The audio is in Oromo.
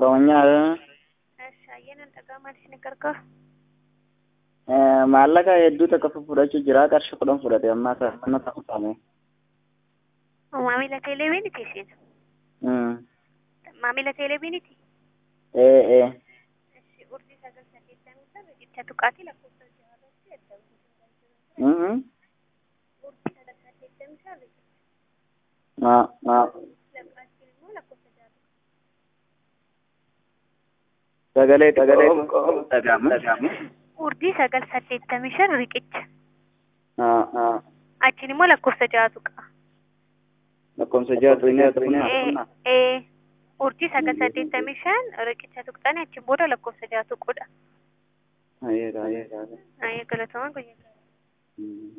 Oromiyaa Eessa ayyaana dhagaa maaliif ni gargaaru? maallaqa hedduu takka fudhachuu jira qarshii kudhan fudhate ammaa isa mana ta'uudhaame. Maamila teeleeviiniti isin? Maamila teeleeviiniti? Ee ee Eshi urjii sagal saddeettamii shan riqicha tuqaatii lakkoofsa jaarratti argamu. Urjii sagal saddeettamii shan riqicha maa maa tuqaatii immoo lakkoofsa jaarratti. sagalee sagalee dhagahamu. Urjii sagal saddeettamii shan riqicha. Haa haa Achiin immoo lakkoofsa ja'a tuqa. lakkoofsa ja'a tuqnee tuqnee Ee ee urjii sagal saddeettamii shan riqicha tuqxanii achiin booda lakkoofsa ja'a tuquudha. Ayeera ayeera. Ayyaa galatooma guyyaa. Mm.